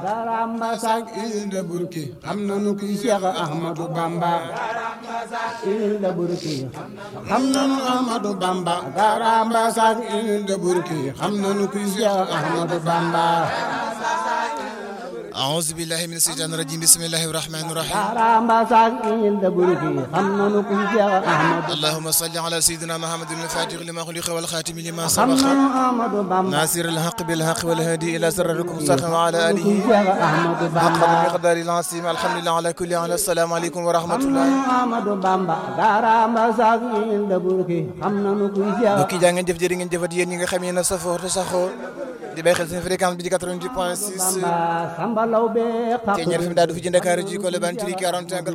garamba sak ilde burki xam nanu kuy Cheikh Ahmadou Bamba ilde burki xam nanu Ahmadou Bamba garamba sak ilde burki xam nanu kuy Cheikh Ahmadou Bamba أعوذ بالله من الشيطان الرجيم بسم الله الرحمن الرحيم garamba sak ilde burki xam nanu kuy Cheikh Ahmadou اللهم صل على سيدنا محمد الفاتح لما خلق والخاتم لما xam سبق nanu Ahmadou Bamba ناصر الحق بالحق والهادي إلى سرركم صح وعلى kuy آله Cheikh Ahmadou حق Bamba المقدار العظيم الحمد لله على كل حال السلام عليكم ورحمة الله Ahmadou Bamba garamba sak ilde burki xam nanu kuy Cheikh mbokk yi jaa ngeen jëf jërë ngeen jëfat yéen ñi nga xam yéen a safoo te saxoo di bàyyi xel seen fréquence bi di 88 point 6 Bamba sambalaw be te ñeer fi mu daal du fi ci Dakar ji ko le ban ci 41